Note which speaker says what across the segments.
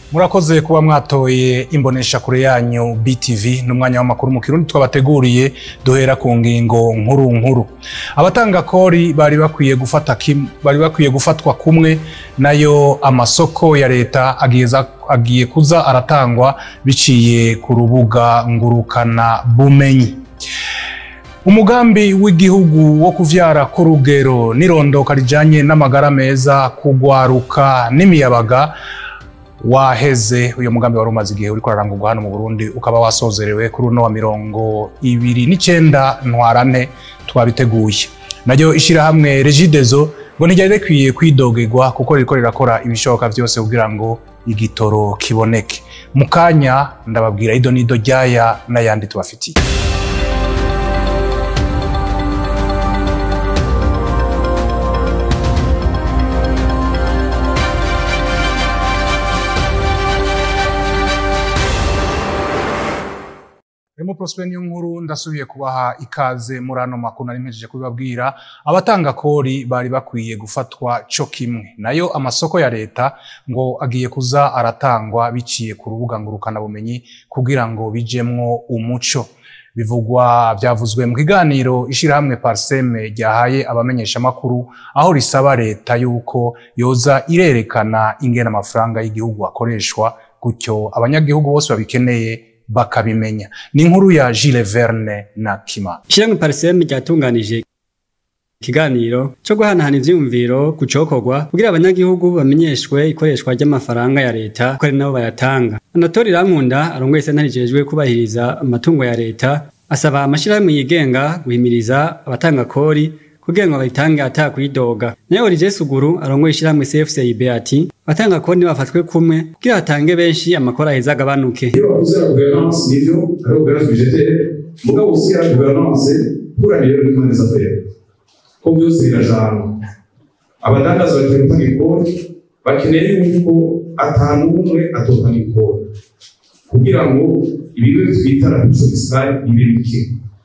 Speaker 1: murakoze kuba mwatoye imbonesha kure yanyu BTV n'umwanya w'amakuru mu kirundi twabateguriye duhera ku ngingo nkuru nkuru abatanga kori bari bakwiye gufata kim, bari bakwiye gufatwa kumwe nayo amasoko ya leta ageza agiye kuza aratangwa biciye ku rubuga ngurukana bumenyi umugambi w'igihugu wo kuvyara ku rugero n'irondoka rijanye n'amagara meza kugwaruka n'imiyabaga waheze uyu mugambi wari umaze igihe uriko urarangurwa hano mu Burundi ukaba wasozerewe kuri uno wa mirongo ibiri n'icenda ntwarante twabiteguye naryo ishirahamwe Regideso ngo ntiryari rikwiye kwidogerwa kuko ririko rirakora ibishoboka vyose kugira ngo igitoro kiboneke mu kanya ndababwira ido n'ido ryaya n'ayandi tubafitiye Remo Prosper niyo nkuru ndasubiye kubaha ikaze muri ano makuru nari mpejeje kubibabwira abatanga kori bari bakwiye gufatwa co kimwe nayo amasoko ya leta ngo agiye kuza aratangwa biciye ku rubuga ngurukana bumenyi kugira ngo bijemwo umuco bivugwa byavuzwe mu kiganiro ishirahamwe Parseme ryahaye abamenyesha makuru aho risaba leta yuko yoza irerekana ingene amafaranga y'igihugu akoreshwa gutyo abanyagihugu bose babikeneye bakabimenya ni inkuru ya Gilles Verne na Kima
Speaker 2: Ishyirahamwe Parseme ryatunganije ikiganiro cyo guhanahana ivyiyumviro ku cokorwa kugira abanyagihugu bamenyeshwe ikoreshwa ry'amafaranga ya leta ko ari nabo bayatanga Anatoli Rankunda arongoye sentare rijejwe kubahiriza amatungo ya leta asaba amashirahamwe yigenga guhimiriza abatanga kori kugira ngo bayitange ata kwidoga nayo Olivier Suguru arongoye ishyirahamwe CFCIB ati abatanga kori bafatwe kumwe kugira hatange benshi amakora aheza agabanuke
Speaker 3: iyo bavuze la gouvernance nivyo ari gouvernance budgetaire mugabo aussi la gouvernance pour aller le plan des affaires ko byose birajana abadandaza bagiye gutanga ikori bakeneye yuko atanu umwe atotanga ikori kugira ngo ibigo twita la puissance fiscale bibe bike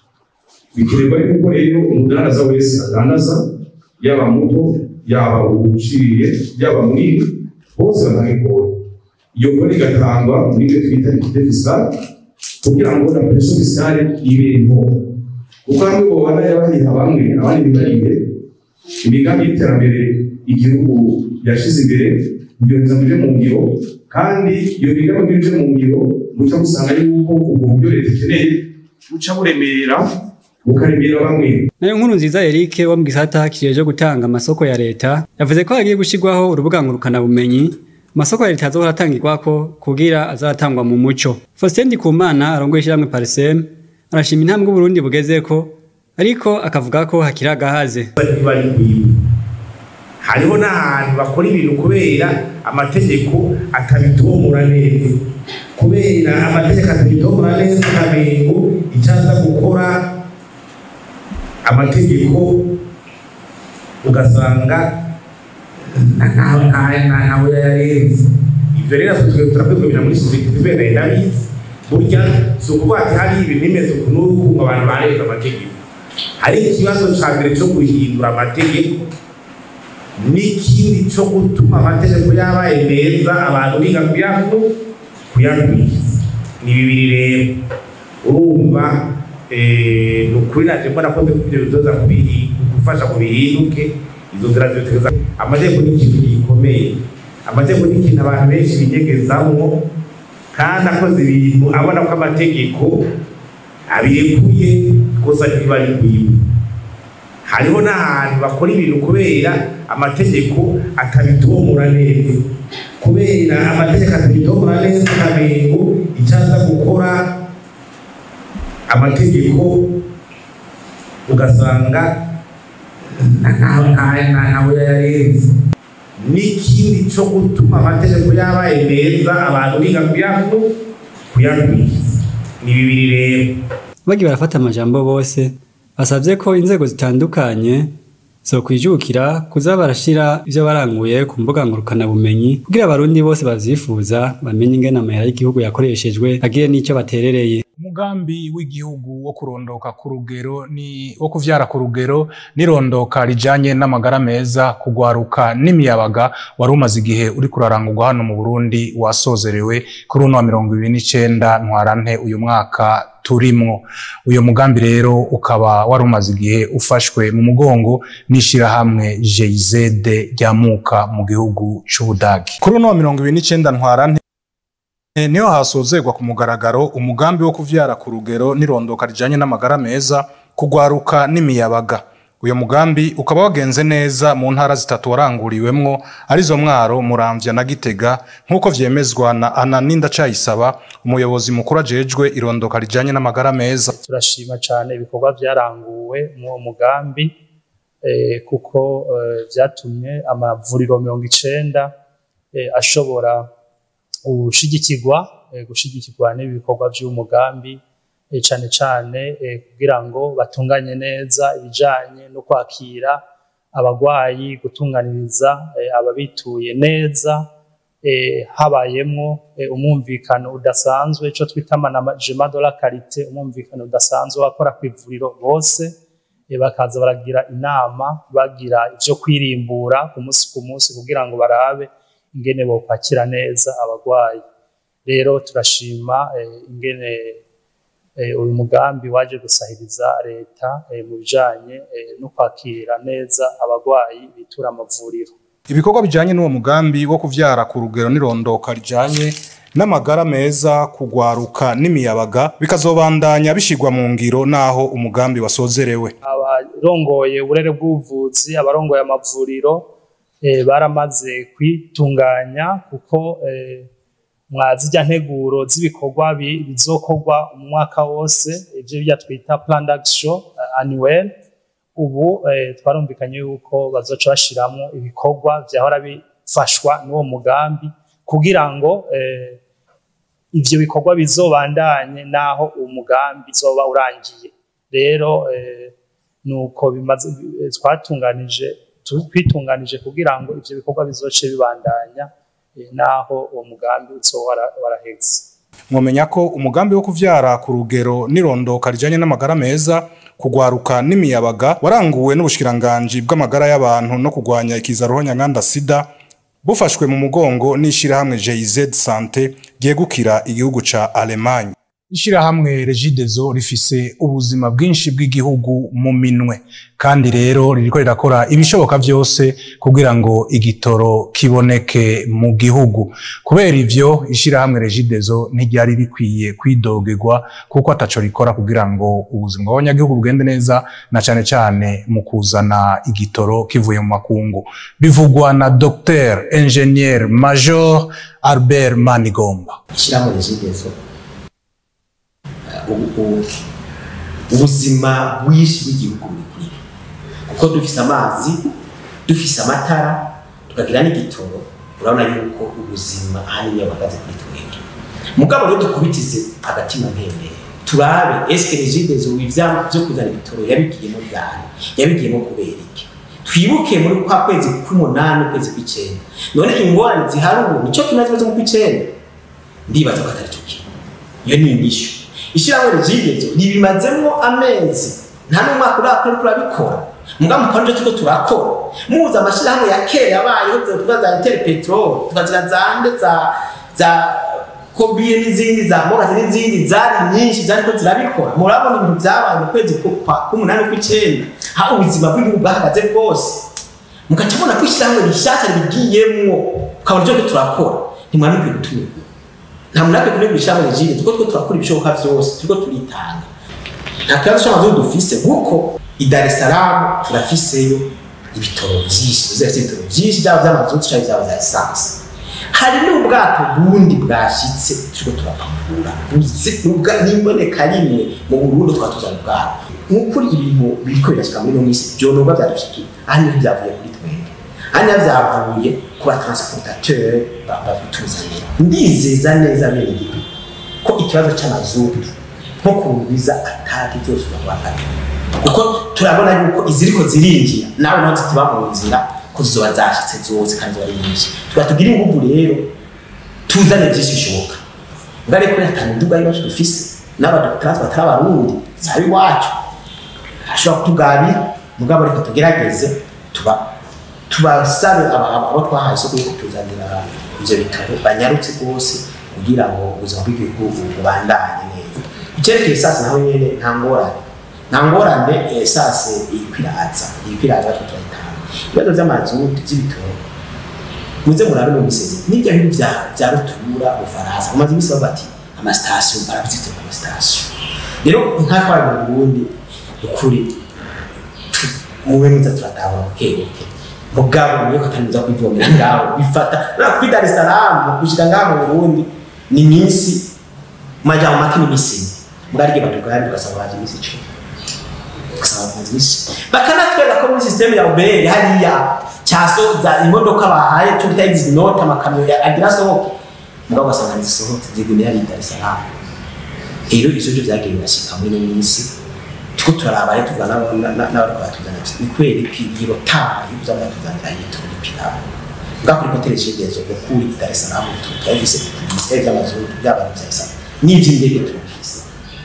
Speaker 3: bikenerwa yuko rero umudandaza wese adandaza yaba muto yaba uciye yaba munini bose batanga ikori iyo kori igatangwa muri ibyo twita likide fiscale kugira ngo na pression fiscale ibe nto kuko hamwe bobana yabahiha bamwe abandi ntibarihe imigambi y'iterambere igihugu yashize imbere kugerageza muje mu ngiro kandi iyo migambi muje mu ngiro muca gusanga yuko ubwo buryo leta ikeneye buca buremera bukaremera bamwe
Speaker 2: nayo nkuru nziza Eric wo mu gisata kijeje gutanga amasoko ya leta yavuze ko hagiye gushirwaho urubuga ngurukana bumenyi amasoko ya leta azohora atangirwako kugira azatangwa mu muco Faustin Ndikumana arongoye ishyirahamwe Parsem arashima intambwe Burundi bugezeko ariko akavuga ko hakiri agahaze
Speaker 4: bari kwiba hariho n'ahantu bakora ibintu kubera amategeko atabitomora neza kubera amategeko atabitomora neza ukamengo icyo aza gukora amategeko ugasanga ntawe yayarenze ibyo rero twe turakwibwira muri sosiyete tubera ndabizi burya si ukuvuga ati hari ibintu bimeze uku n'uku ngo abantu barenze amategeko hari ikibazo cya mbere cyo guhindura amategeko n'ikindi cyo gutuma amategeko yabaye meza abantu biga kuyaku kuyakurikiza ni bibiri rero urumva ni ukuri naje mbona ko ibyo bidoza gufasha ngo bihinduke izo nzira zitegereza amategeko ni ikintu gikomeye amategeko ni ikintu abantu benshi binyegezamo kandi akoze ibintu abona ko amategeko abirekuye gusa ntibari kwiba hariho n'ahantu bakora ibintu kubera amategeko atabitomora neza kubera amategeko atabitomora neza ukamengo icyo aza gukora amategeko ugasanga ntawe yayarenze n'ikindi cyo gutuma amategeko yabaye meza abantu biga kuyaku kuyakurikiza ni bibiri rero
Speaker 2: bagiye barafata amajambo bose basabye ko inzego zitandukanye zokwijukira kuza barashira ivyo baranguye ku mbuga ngurukana bumenyi kugira abarundi bose bavyifuza bamenye ingene amahera y'igihugu yakoreshejwe agire n'ico baterereye
Speaker 1: umugambi w'igihugu wo kurondoka ku rugero ni wo kuvyara ku rugero n'irondoka rijanye n'amagara meza kugwaruka n'imiyabaga wari umaze igihe uri kurarangurwa hano mu Burundi wasozerewe kuri uno wa mirongo ibiri n'icenda ntwarante uyu mwaka turimwo uyu mugambi rero ukaba wari umaze igihe ufashwe mu mugongo n'ishirahamwe GIZ ryamuka mu gihugu c'Ubudagi kuri uno wa mirongo ibiri n'icenda ntwarante E, niho hasozerwa ku mugaragaro umugambi wo kuvyara ku rugero n'irondoka rijanye n'amagara meza kugwaruka n'imiyabaga uyo mugambi ukaba wagenze neza mu ntara zitatu waranguriwemwo arizo mwaro muramvya na gitega nk'uko vyemezwa na ananinda cayisaba umuyobozi mukuru ajejwe irondoka rijanye n'amagara meza
Speaker 5: turashima cyane ibikorwa byaranguwe mu uwo mugambi eh, kuko eh, vyatumye amavuriro mirongo icenda eh, ashobora gushigikirwa eh, gushigikirwa n'ibikorwa by'umugambi eh, cane cane eh, kugira ngo batunganye neza ibijanye no kwakira abagwayi gutunganiriza eh, ababituye neza eh, habayemwo eh, umwumvikano udasanzwe ico twita management de la qualité umwumvikano udasanzwe wakora ku ivuriro bose eh, bakaza baragira inama bagira ivyo kwirimbura ku munsi ku munsi kugira ngo barabe ingene bokwakira neza abagwayi rero turashima eh, ingene eh, uyu mugambi waje gusahiriza leta eh, mu bijanye eh, no kwakira neza abagwayi bitura amavuriro
Speaker 1: ibikorwa bijanye n'uwo mugambi wo kuvyara ku rugero n'irondoka rijanye n'amagara meza kugwaruka n'imiyabaga bikazobandanya bishigwa mu ngiro naho umugambi wasozerewe
Speaker 5: abarongoye uburere bw'ubuvuzi abarongoye amavuriro eh, baramaze kwitunganya kuko eh, mwazirya nteguro z'ibikorwa bi- bizokorwa mu mwaka wose ivyo birya twita plan d'action eh, annuel ubu eh, twarumvikanye yuko bazoca bashiramwo ibikorwa vyahora bifashwa n'uwo mugambi kugira ngo eh, ivyo bikorwa bizobandanye naho uwo mugambi uzoba urangiye rero eh, nuko bimaze eh, twatunganije tu- twitunganije kugira ngo ivyo bikorwa bizoce bibandanya eh, naho uwo mugambi uzoba wara- waraheze
Speaker 1: mwomenya ko umugambi wo kuvyara ku rugero n'irondoka rijanye n'amagara meza kugwaruka n'imiyabaga waranguwe n'ubushikiranganji bw'amagara y'abantu no kugwanya ikiza ruhonyanganda sida bufashwe mu mugongo n'ishirahamwe GIZ Sante ryegukira igihugu ca Allemagne ishirahamwe Regideso rifise ubuzima bwinshi bw'igihugu mu minwe kandi rero ririko rirakora ibishoboka vyose kugira ngo igitoro kiboneke mu gihugu kubera ivyo ishirahamwe Regideso ntiryari rikwiye kwidogerwa kuko ataco rikora kugira ngo ubuzima bw'abanyagihugu bugende neza na cane cane mu kuzana igitoro kivuye mu makungu bivugwa na Dr Engineer Major Albert Manigomba
Speaker 6: ishyirahamwe regidezo ubuzima bwinshi bw'igihugu buri kuri kuko dufise amazi dufise amatara tukagira n'igitoro urabona yuko ubuzima ahanini iyo buhagaze kuri twebwe mugabo rero dukubitize agatima mpembere turabe eske regidezo ivyama vyo kuzana ibitoro yabigiyemo ryari yabigiyemo kubera iki twibuke muri kwa kwezi k'umunani ukwezi kw'icenda none ingorane zihari ubu nico kimaze ikibazo mu kw'icenda ndibaza ko atari cyo kintu iyo ni inyishu ishyirahamwe regidezo ribimazemo amezi nta n'umwaka urakora turabikora muga mukanje turiko turakora muza amashyirahamwe ya kera yabayeho tuvuga za inter petrol tukagira za nde za za kobiye n'izindi za mogazi n'izindi zari nyinshi zariko zirabikora murabona ibintu vyabaye mu kwezi k'umunani kw'icenda aho ubuzima bw'igihugu bwahagaze bwose mugaca mubona ko ishyirahamwe rishasha ribigiyemwo ukabona ivyo turakora ntimwanukwiye gutumira nta muntu akwiye kunegura ishyirahamwe regime turiko turiko turakora ibishoboka vyose turiko turitanga nta kibazo c'amazu dufise kuko i Dar es Salaam turafiseyo ibitoro vyinshi tuzafise ibitoro vyinshi vyaba vy'amazutu canke vyaba vya esanse hari n'ubwato bundi bwashitse turiko turapakura n'imboneka rimwe mu Burundi twatuzana ubwato nk'ukuri ibintu biriko birashika muri ino misi vyonoba vyadushikiye aha niho vyavuye kuri twebwe aha niho vyavuye ku batransportateur babituzanira ndizeza neza bene igihugu ko ikibazo c'amazutu nko kurungiza ataki vyose urabona kuko turabona yuko iziriko zirinjira nawe naho zitiba mu nzira ko zizoba zashitse zose kandi ziba ari nyinshi tugatubwira inguvu rero tuzane vyinshi bishoboka ngare ko ata miduga y'iwacu dufise n'abadokitari batari abarundi zaba iwacu ashobora kutugabira mugabo reka tugerageze tuba tubasabe aba- aba- abo twahaye isoko yo kutuzanira ivyo bitaro banyarutse rwose kugira ngo ubuzima bw'igihugu bubandanye neza icyerekeye sasa naho nyene nta ngorane nta ngorane eh, sase iriko iraza iriko iraza batwe turayitanga ibibazo vy'amazu vy'ibitoro muze murabe no miseze n'ibyo bihugu vya vya rutura ubufaransa bamaze imisi bavuga ati amasitasiyo barabizite ku masitasiyo rero nk'akabaye mu burundi ukuri mube mwiza turatahura bukebuke mugabo niyo kataniza kwivomera ngaho bifata na kuri Dar es Salaam gushika ngaho mu Burundi ni iminsi majambo make ni iminsi mugari igihe batugari tugasaba baje iminsi icumi tugasaba baje iminsi bakanatwereka ko muri systeme ya Uber hariya cyasoza imodoka bahaye cyo bita exit note amakamyo ya agira sohoke mugabo basanga zisohotse zigumye hari i Dar es Salaam rero ivyo byo byagiye birashika muri ino minsi tuko turaraba rero tuvana n'abariko batuzana ni kweri iyo tari kuza batuzanira ibitoro bipiramo ngakuri ko televiziyo ukuri i Dar es Salaam turabise ibitaro by'amazuru by'abantu bya Islam n'ivy'indege turabise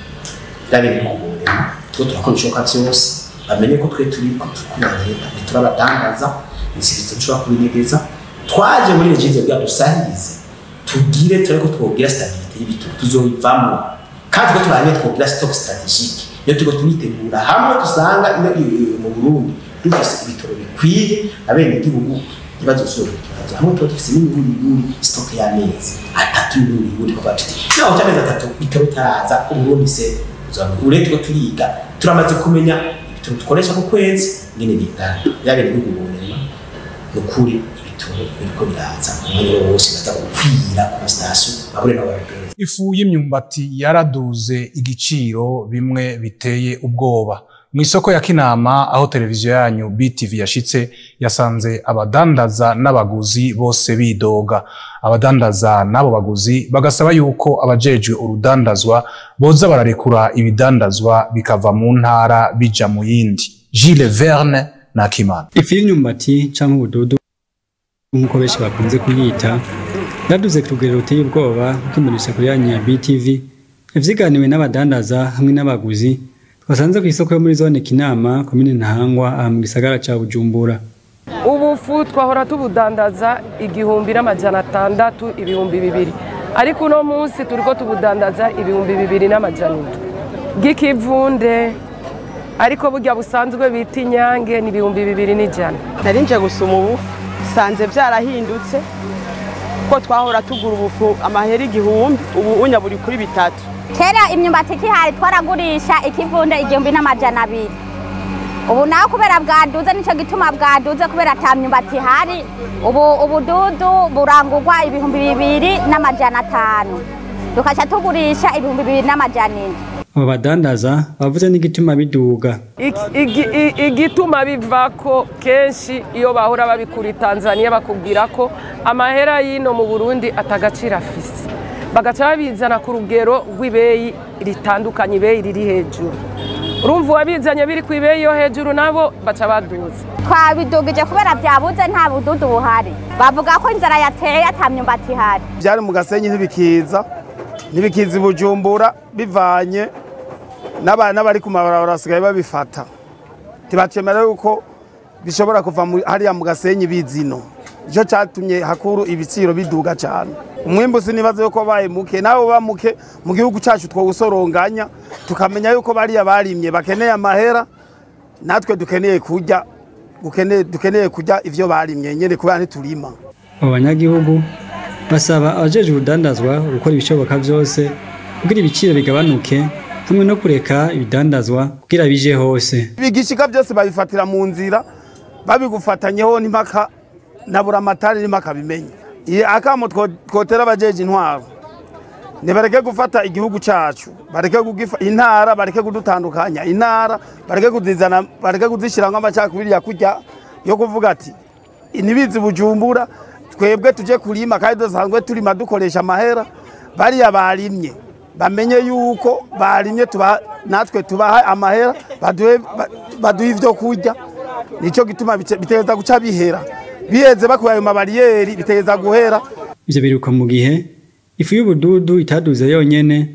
Speaker 6: birabere kugorema tuko turakora ibishoboka vyose bamenye ko twe turi ko tukunanira ntiturabadangaza nisibitse dushobora kubinegeza twaje muri regize bwa dusahirize tugire turi ko twogira stabilité y'ibitoro tuzoyivamo kandi ko turanye twogira stock strategique iyo turiko turitegura hamwe dusanga ino i- i- mu Burundi dufise ibitoro bikwiye abene igihugu ntibazosubira ikibazo hamwe tuba dufise n'imiburi stock y'amezi atatu n'imiburi kuva tuti naho cy'amezi atatu bitoro bitaraza uburundi se uretse ko turiga turamaze kumenya ibitoro dukoresha ku kwezi ngene bingana yabene igihugu bunema ni ukuri ibitoro biriko biraza ku mwanya wose baza gukwira ku masitasiyo babure nabo babigereza
Speaker 1: ifu y'imyumbati yaraduze igiciro bimwe biteye ubwoba mu isoko ya kinama aho televiziyo yanyu btv yashitse yasanze abadandaza n'abaguzi bose bidoga abadandaza n'abo baguzi bagasaba yuko abajejwe urudandazwa boza bararekura ibidandazwa bikava mu ntara bija mu yindi Gilles Verne na Kimana
Speaker 2: ifu y'imyumbati canke ubududu nk'uko benshi bakunze kuyita yaduze ku rugero ruteye ubwoba kwimurisha kuri yanyu ya BTV ivyiganiwe n'abadandaza hamwe n'abaguzi twasanze ku isoko yo muri zone Kinama komine Ntahangwa aha mu gisagara ca Bujumbura
Speaker 7: ubufu twahora tubudandaza igihumbi n'amajana atandatu ibihumbi bibiri ariko uno munsi turiko tubudandaza ibihumbi bibiri n'amajana indwi bw'ikivunde ariko burya busanzwe bita inyange ni ibihumbi bibiri n'ijana
Speaker 8: nari nje gusuma ubufu sanze byarahindutse ko twahora tugura ubufu amahera igihumbi ubu unya buri kuri bitatu
Speaker 9: kera imyumbati ikihari twaragurisha ikivunde igihumbi n'amajana abiri ubu nawe kubera bwaduze nicyo gituma bwaduze kubera ata myumbati ihari ubu ubududu burangurwa ibihumbi bibiri n'amajana atanu tukaca tugurisha ibihumbi bibiri n'amajana indwi
Speaker 2: abo badandaza bavuze n'igituma biduga
Speaker 7: Iki- igi- i- igituma bivako kenshi iyo bahora babikura i tanzania bakubwira ko amahera y'ino mu burundi atagaciro afise bagaca babizana ku rugero rw'ibeyi ritandukanye ibeyi riri hejuru urumva uwabizanye biri ku ibeyi yo hejuru nabo baca baduza
Speaker 9: twabidugije kubera byabuze nta bududu buhari bavuga ko inzara yateye ata myumbati ihari
Speaker 10: byari mu gasenyi ntibikiza ntibikiza i bujumbura bivanye n'aba- n'abari ku mabarabara basigaye babifata ntibacemera yuko bishobora kuva mu- hariya mu gasenyi bizino nicyo cyatumye hakuru ibiciro biduga cyane umwimbu sinibaze yuko baye muke nawe uba muke mu gihugu cyacu twawusoronganya tukamenya yuko bariya barimye bakeneye amahera natwe dukeneye kurya dukeneye- dukeneye kurya ivyo barimye nyene kubera ntiturima
Speaker 2: abo banyagihugu basaba abajejwe urudandazwa gukora ibishoboka vyose kugira ibiciro bigabanuke hamwe no kureka ibidandazwa kugira bije hose
Speaker 10: ibigishika byose babifatira mu nzira babigufatanyeho n'impaka na buramatari n'impaka bimenye iyi akamo two- twotera abajeje intwaro nibareke gufata igihugu cacu bareke kugifa intara bareke kudutandukanya intara bareke kuzizana bareke kuzishiramwo amacakubiri ya kurya yo kuvuga ati nibizi bujumbura twebwe tuje kurima kandi dusanzwe turima dukoresha amahera bariya barimye bamenye yuko barimye tuba natwe tubaha amahera baduhe ba- baduhe ivyo kurya nico gituma bice- bitegeza guca bihera biheze bakuye ayo mabariyeri bitegeza guhera
Speaker 2: ivyo biruka mu gihe ifu y'ubududu itaduze yonyene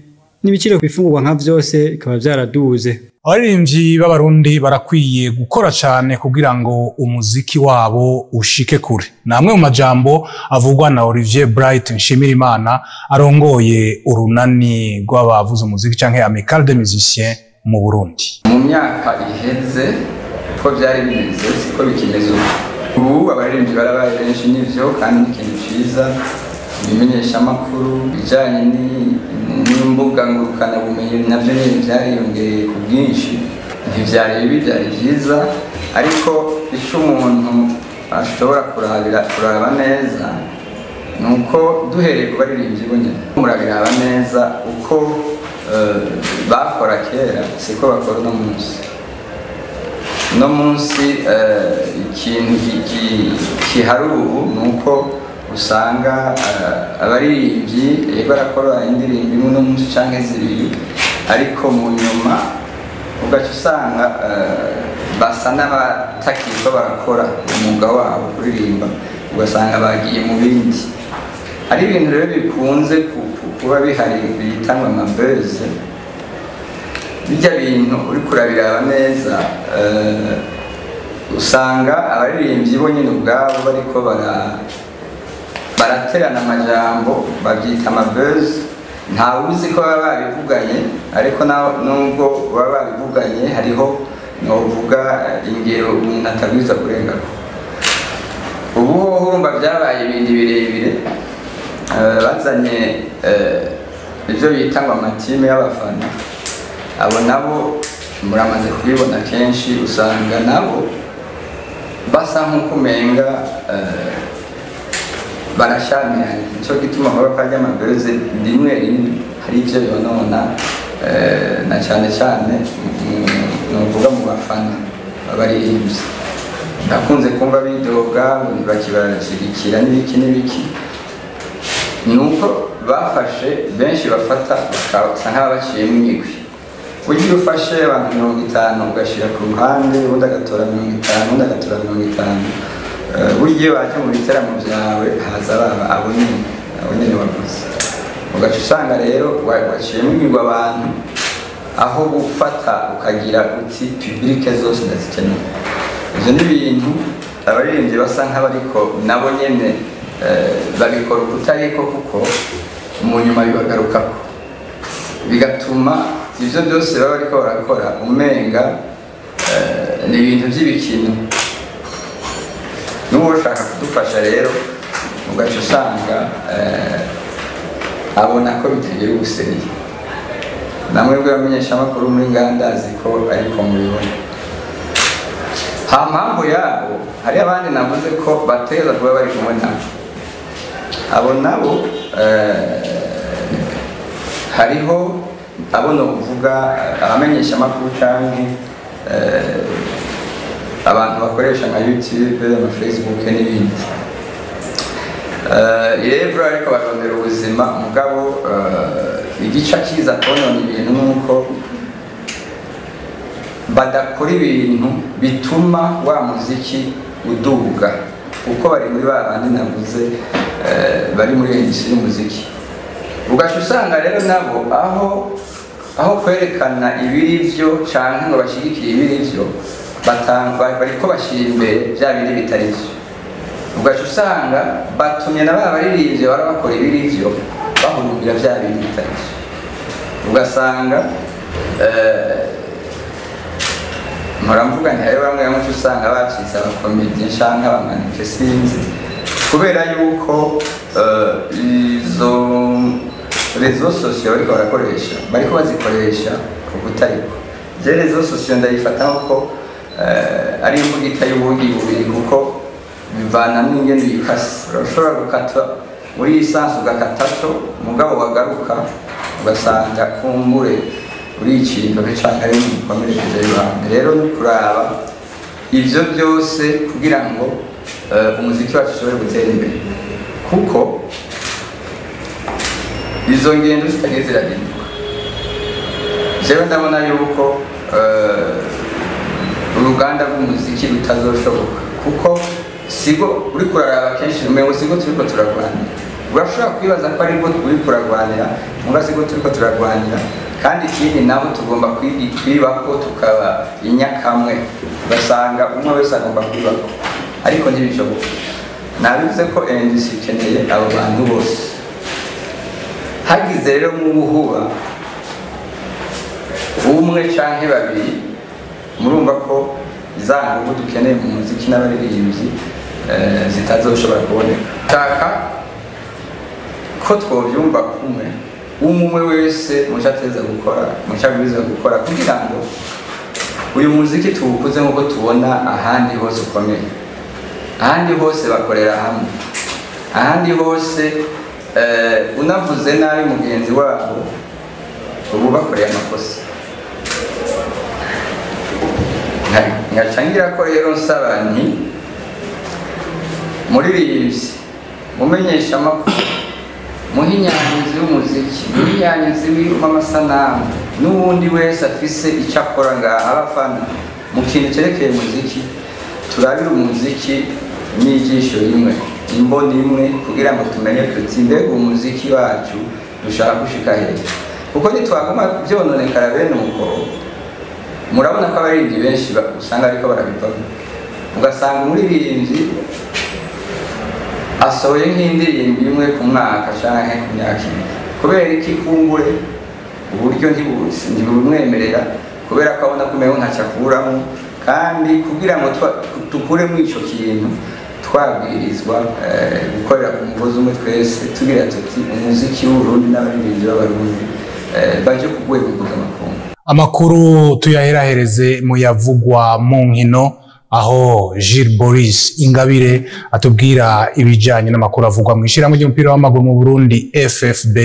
Speaker 2: n'ibiciro ku bifungurwa nka vyose bikaba vyaraduze
Speaker 1: abaririmbyi b'abarundi barakwiye gukora cyane kugira ngo umuziki wabo ushike kure ni amwe mu majambo avugwa na olivier bright nshimirimana arongoye urunani rw'abavuza umuziki cyangwa amical de musiciens mu burundi
Speaker 11: mu myaka iheze ko byari bimeze siko bikimeze ubu ubu abaririmbyi barabaye benshi n'ivyo kandi ni ikintu ciza ibimenyeshamakuru bijanye ni- n'imbuga ngurukanabumenyi navyo nyene vyariyongereye ku bwinshi ntivyari bibi byari byiza ariko ico umuntu ashobora kurabira kuraba neza ni uko duhereye ku baririmbyi bo nyene murabiraba neza uko eh, bakora kera siko bakora uno munsi uno munsi eh, ikintu ki- ki- kihari ubu ni uko usanga eh, abaririmbyi eh, barakora indirimbo imwe uno munsi canke zibiri ariko mu nyuma ugaca usanga eh, basa n'abatakirwa barakora umwuga wabo kuririmba ugasanga bagiye mu bindi hari ibintu rero bikunze ku- ku- kuba bihari bitangwa amabeze bijya bintu uri kurabiraba neza eh, usanga abaririmbyi bo nyine ubwabo bariko bara baraterana amajambo babyita amabeze ntawe uzi ko baba babivuganye ariko na- nubwo baba babivuganye hariho novuga ingero umuntu atabwiza kurengako ubu hoho urumva byabaye ibindi birebire eh, bazanye eh, ibyo bita ngo amatime y'abafana abo nabo muramaze kubibona kenshi usanga nabo basa nk'uko umenga eh, barashamiranye nicyo gituma baba kajya amabeze rimwe rimwe hari ibyo yonona eh, na cyane cyane ni ukuvuga mu bafana b'abaririmbyi ndakunze kumva bidoga ngo ntibakibashyigikira n'ibiki n'ibiki ni uko bafashe benshi bafata bakasa nk'ababaciyemo imigwi ugiye ufashe abantu mirongo itanu ugashyira ku ruhande ubundi agatora mirongo itanu ubundi agatora mirongo itanu Eh, burya iyo waje mu biteramo byawe haza baba abo nyine abo nyine wavuze ugaca usanga rero wa- waciyemo imigwi abantu aho gufata ukagira uti publike zose ndazikeneye ibyo ni ibintu abaririmbyi basa nk'abariko nabo nyene eh, babikora ukutariko kuko mu nyuma bibagarukako bigatuma ibyo byose baba bariko barakora umenga eh, ni ibintu by'ibikino n'uwo ushaka kudufasha rero ugaca usanga eh, abona ko bitagira ubuseriye namwe bw'abamenyeshamakuru muri ngandazi ko ariko mubibona nta mpamvu yabo hari abandi navuze ko bateza kuba bari kumwe nabo abo nabo eh, hariho abo novuga abamenyeshamakuru cyangwa abantu bakoresha nka youtube ama facebook n'ibindi Eh, rero ariko barondera ubuzima mugabo eh, igica kiza konona ibintu nuko badakora ibintu bituma wa muziki uduga kuko bari muri ba bandi navuze eh, bari muri industry y'umuziki ugaca usanga rero nabo aho aho kwerekana ibiri byo canke ngo bashigikire ibiri byo batanga bariko bashira imbere bya bindi bitari byo ugaca usanga batumye na ba baririmbyi bara bakora ibiri byo bahurumbira bya bindi bitari byo ugasanga eh, mpora mvuga nti hariho bamwe bamwe usanga bacitse abakomedi canke abamanike sinzi kubera yuko eh, izo rezo sosiyo bariko barakoresha bariko bazikoresha ku kutariko je rezo sosiyo ndayifata ko eh, ari imbugita y'ubugi bubiri kuko bivana n'ingene uyikase urashobora gukata muri iyi sansi ugakatato mugabo wagaruka ugasanga kumbure uri ikintu canke ari umukomerekeje y'ibanga rero ni kuraba ivyo byose kugira ngo eh, umuziki wacu ushobore gutera imbere kuko izo ngendo zitagiye zirahinduka jewe ndabona yuko eh, uruganda rw'umuziki rutazoshoboka kuko sigo uri kuraraba kenshi umengo sigo turiko turarwanira urashobora kwibaza ko aribwo turi kuragwanira muga siko turiko turagwanira kandi ikindi nabo tugomba kwi- kwibako tukaba inyakamwe ugasanga umwe wese agomba kwibako ariko ntibishoboka nabivuze ko ndc ikeneye abo bantu bose hagize rero nk'ubuhuba umwe canke babiri murumva ko za nguvu dukeneye mu muziki n'abaririmbyi eh, zitazoshobora kuboneka shaka ko twovyumva kumwe umwe wese muco ateza gukora muco abwirizwa gukora kugira ngo uyu muziki tuwukuze nk'uko tubona ahandi hose ukomeye ahandi hose bakorera hamwe ahandi hose eh, unavuze nabi mugenzi wabo ubu bakoreye amakosa Nka- nkacangira ko rero nsaba nti muririmbyi mumenyesha amakuru muhinyanyuzi w'umuziki muhinyanyuzi w'amasanamu n'uwundi wese afise icyo akora ngaha abafana mu kintu cyerekeye umuziki turabire umuziki n'ijisho rimwe imboni imwe kugira ngo tumenye tuti mbega umuziki wacu dushaka gushika hejuru kuko nitwaguma byononekara bene uko murabona ko abaririmbyi benshi ba- usanga ariko barabivamo ugasanga umuririmbyi asohoye nk'indirimbo imwe ku mwaka canke ku myaka ibiri kubera iki kumbure uburyo ntibu- ntibumwemerera kubera ko abona ko umengo ntacyo akuramo kandi kugira ngo twa- dukuremo ico kintu twabwirizwa eh, gukorera ku mugozi umwe twese tugira tuti umuziki w'uburundi n'abaririmbyi b'abarundi eh, baje ku rwego mpuzamakungu
Speaker 1: amakuru tuyaherahereze mu yavugwa mu nkino aho Gilles Boris Ingabire atubwira ibijyanye n'amakuru avugwa mu ishyirahamwe ry'umupira w'amaguru mu Burundi FFB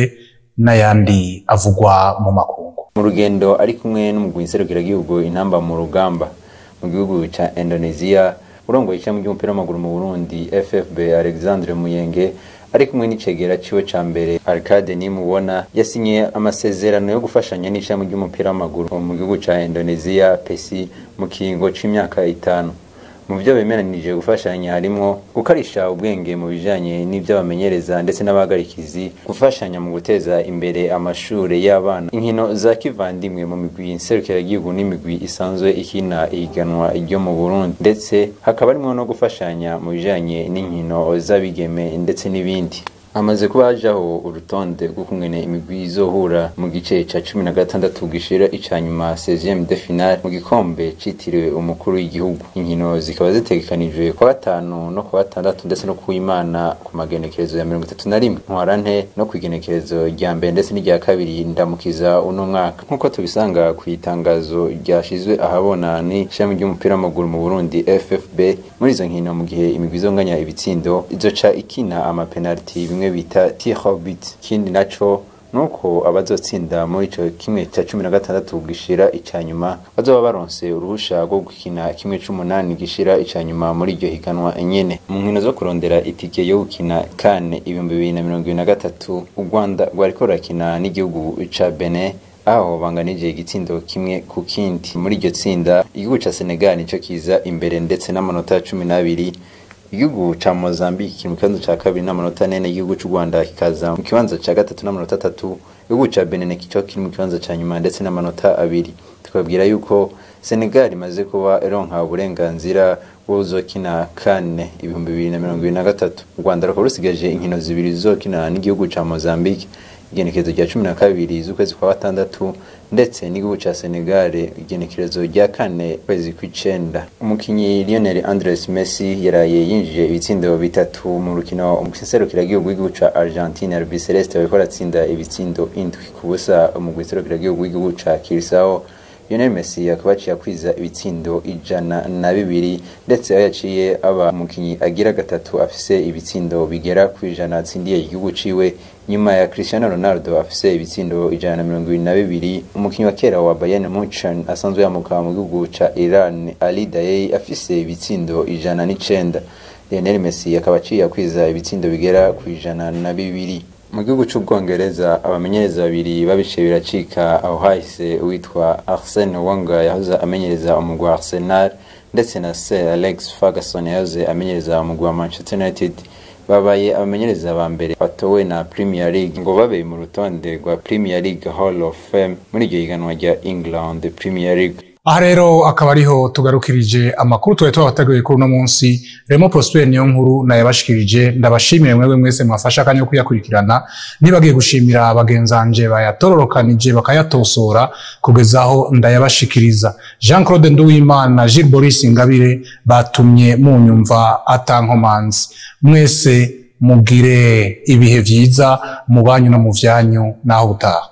Speaker 1: n'ayandi avugwa mu makungu
Speaker 12: mu rugendo ari kumwe n'umugwi nserukiragihugu intamba mu rugamba mu gihugu cya indonesia urongoye ishami ry'umupira w'amaguru mu burundi ffb alexandre muyenge ari kumwe n'icegera ciwe ca mbere arcade nimubona yasinye amasezerano yo gufashanya n'ishami ry'umupira w'amaguru mu gihugu ca indonesia pesi mu kiringo c'imyaka itanu mu byo bemeranije gufashanya harimwo gukarisha ubwenge mu bijanye n'ibyo bamenyereza ndetse n'abahagarikizi gufashanya mu guteza imbere amashure y'abana inkino za kivandimwe mu migwi nserukiragihugu n'imigwi isanzwe ikina ihiganwa ryo mu burundi ndetse hakaba harimwo no gufashanya mu bijanye n'inkino z'abigeme ndetse n'ibindi hamaze kuba hajaho urutonde rw'ukungene imigwi izohura mu gice ca cumi na gatandatu gishira ica nyuma 16 de finale mu gikombe citiriwe umukuru w'igihugu inkino zikaba zitegekanijwe kwa gatanu no kwa gatandatu ndetse no kuwimana ku magenekerezo ya mirongo itatu na rimwe ntwarante no ku igenekerezo rya mbere ndetse n'irya kabiri ndamukiza uno mwaka nk'uko tubisanga ku itangazo ryashizwe ahabona ni ishami ry'umupira w'amaguru mu burundi ffb muri izo nkino mu gihe imigwi izonganya ibitsindo izoca ikina amapenaliti bimwe bita tirobit ikindi naco nuko abazotsinda muri ico kimwe cya cumi na gatandatu gishira ica nyuma bazoba baronse uruhusha rwo gukina kimwe c'umunani gishira ica nyuma muri iryo higanwa nyene mu nkino zo kurondera itike yo gukina kane ibihumbi bibiri na mirongo ibiri na gatatu u rwanda rwariko rurakina n'igihugu ca benin aho banganije igitsindo kimwe ku kindi muri iryo tsinda igihugu ca senegal nico kiza imbere ndetse n'amanota cumi n'abiri igihugu ca Mozambique kiri mu kibanza ca kabiri n'amanota ane igihugu c'u Rwanda kikaza mu kibanza ca gatatu n'amanota atatu igihugu ca Benin kico kiri mu kibanza ca nyuma ndetse n'amanota abiri tukabwira yuko Senegal imaze kuba ironka uburenganzira bwo uzokina kane ibihumbi bibiri na mirongo ibiri na gatatu u Rwanda rukaba rusigaje inkino zibiri zizokina n'igihugu ca Mozambique igenekerezo rya cumi na kabiri z'ukwezi kwa gatandatu ndetse n'igihugu ca Senegal igenekerezo rya kane kwezi kw'icenda umukinyi Lionel Andres Messi yaraye yinjije ibitsindo bitatu mu rukino serukiragihugu w'igihugu ca Argentine Albi Celeste bariko aratsinda ibitsindo indwi ku busa umugwi serukiragihugu w'igihugu ca Curaçao Lionel Messi akaba aciye akwiza ibitsindo ijana na bibiri ndetse aho yaciye aba umukinyi agira gatatu afise ibitsindo bigera ku ijana atsindiye igihugu ciwe nyuma ya Cristiano Ronaldo afise ibitsindo ijana na mirongo ibiri na bibiri umukinyi wa kera wa Bayern Munchen asanzwe yamuka mu gihugu ca Iran Ali Daei afise ibitsindo ijana n'icenda Lionel Messi akaba aciye akwiza ibitsindo bigera ku ijana na bibiri mu gihugu c'ubwongereza abamenyereza babiri babiciye biracika aho hahise uwitwa Arsene Wenger yahoze amenyereza umugwi wa Arsenal ndetse na Sir Alex Ferguson yahoze amenyereza umugwi wa Manchester United babaye abamenyereza ba mbere batowe na Premier League ngo babe mu rutonde rwa Premier League Hall of Fame muri iryo higanwa rya England Premier League
Speaker 1: aha rero akaba ariho tugarukirije amakuru twari twabateguye kuri uno munsi remo prosper niyo nkuru nayabashikirije ndabashimire mwebwe mwese mwafasha akanya ko kuyakurikirana nibagiye gushimira bagenzanje bayatororokanije bakayatosora kugeza aho ndayabashikiriza jean claude nduwimana na gilles boris ingabire batumye munyumva atankomanzi mwese mugire ibihe vyiza mu banyu no mu vyanyu naho butaha